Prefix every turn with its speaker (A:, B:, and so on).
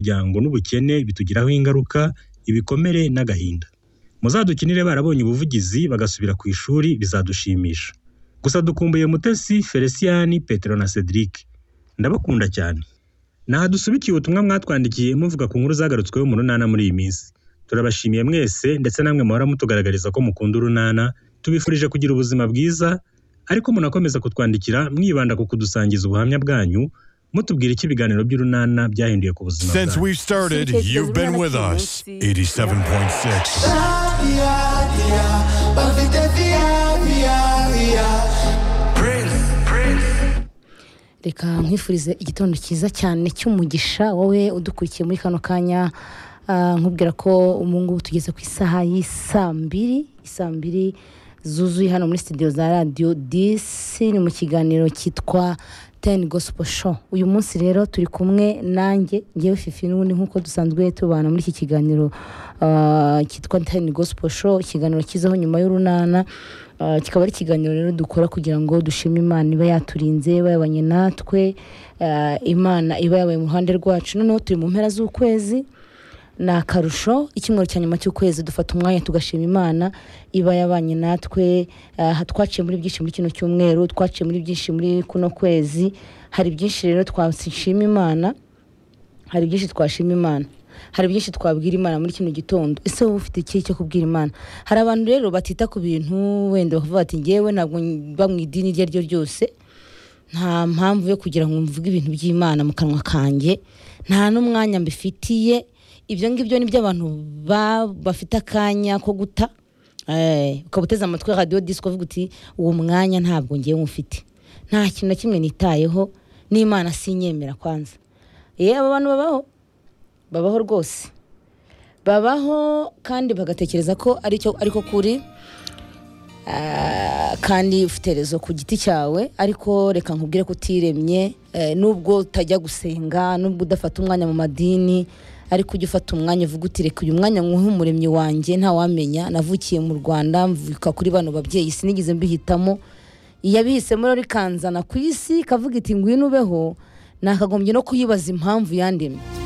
A: n'umuryango n'ubukene bitugiraho ingaruka, ibikomere n'agahinda. Muzadukinire barabonye ubuvugizi bagasubira ku ishuri bizadushimisha. Gusa dukumbuye Mutesi, Felicien, Petero na Cedric. Ndabakunda cyane. Nahadusubikiye ubutumwa mwatwandikiye muvuga ku nkuru zagarutsweho mu Runana muri iyi minsi. Turabashimiye mwese ndetse namwe muhora mutugaragariza ko mukunda Urunana, tubifurije kugira ubuzima bwiza, ariko munakomeza kutwandikira mwibanda ku kudusangiza ubuhamya bwanyu, mutubwira icyo ibiganiro by'Urunana byahinduye ku buzima
B: Since
A: bwanyu.
B: we've started,
C: Since
B: you've been with us. 87.6.
C: reka nkwifurize igitondo cyiza cyane cy'umugisha wowe udukurikiye muri kano kanya ah, nkubwira ko ubu ngubu tugeze ku isaha y'isaa mbiri isaa mbiri zuzuye hano muri studio za radiyo disi ni mu kiganiro cyitwa teni gosipo sho uyu munsi rero turi kumwe nanjye ngewe fifi n'ubundi nk'uko dusanzwe tubana muri iki kiganiro ah, cyitwa teni gosipo sho ikiganiro kizaho nyuma y'urunana Ah, kikaba ari ikiganiro rero dukora kugira ngo dushime imana iba yaturinze iba yabanye natwe ah, imana iba yabaye mu ruhande rwacu noneho turi mu mpera z'ukwezi ni akarusho icyumweru cya nyuma cy'ukwezi dufata umwanya tugashima imana iba yabanye natwe ah, twaciye muri byinshi muri kino cyumweru twaciye muri byinshi muri kuno kwezi hari byinshi rero twashima imana hari byinshi twashima imana hari byinshi twabwira imana muri kino gitondo ese wowe ufite ikihe cyo kubwira imana hari abantu rero batita ku bintu wenda bakavuga bati ngewe ntabwo mba mu idini iryo ari ryo ryose nta mpamvu yo kugira ngo mvuge ibintu by'imana mu kanwa kanjye nta n'umwanya mbifitiye ibyo ngibyo ni by'abantu ba- bafite akanya ko guta Eh, ukaba uteze amatwi radiyo disiko uvuga uti uwo mwanya ntabwo ngewe mufite nta kintu na kimwe nitayeho n'imana sinyemera kwanza yewe aba bantu babaho babaho rwose babaho kandi bagatekereza ko aricyo ariko kuri Ah, kandi ufite rezo ku giti cyawe ariko reka nkubwire ko utiremye eh, nubwo utajya gusenga nubwo udafata umwanya mu madini ariko ujya ufata umwanya uvuga uti reka uyu mwanya nkuhe umuremyi wanjye ntawamenya navukiye mu rwanda mvuka kuri bano babyeyi sinigeze mbihitamo iyabihisemo rero ikanzana ku isi ikavuga iti ngwino ubeho nakagombye no kuyibaza impamvu yandemye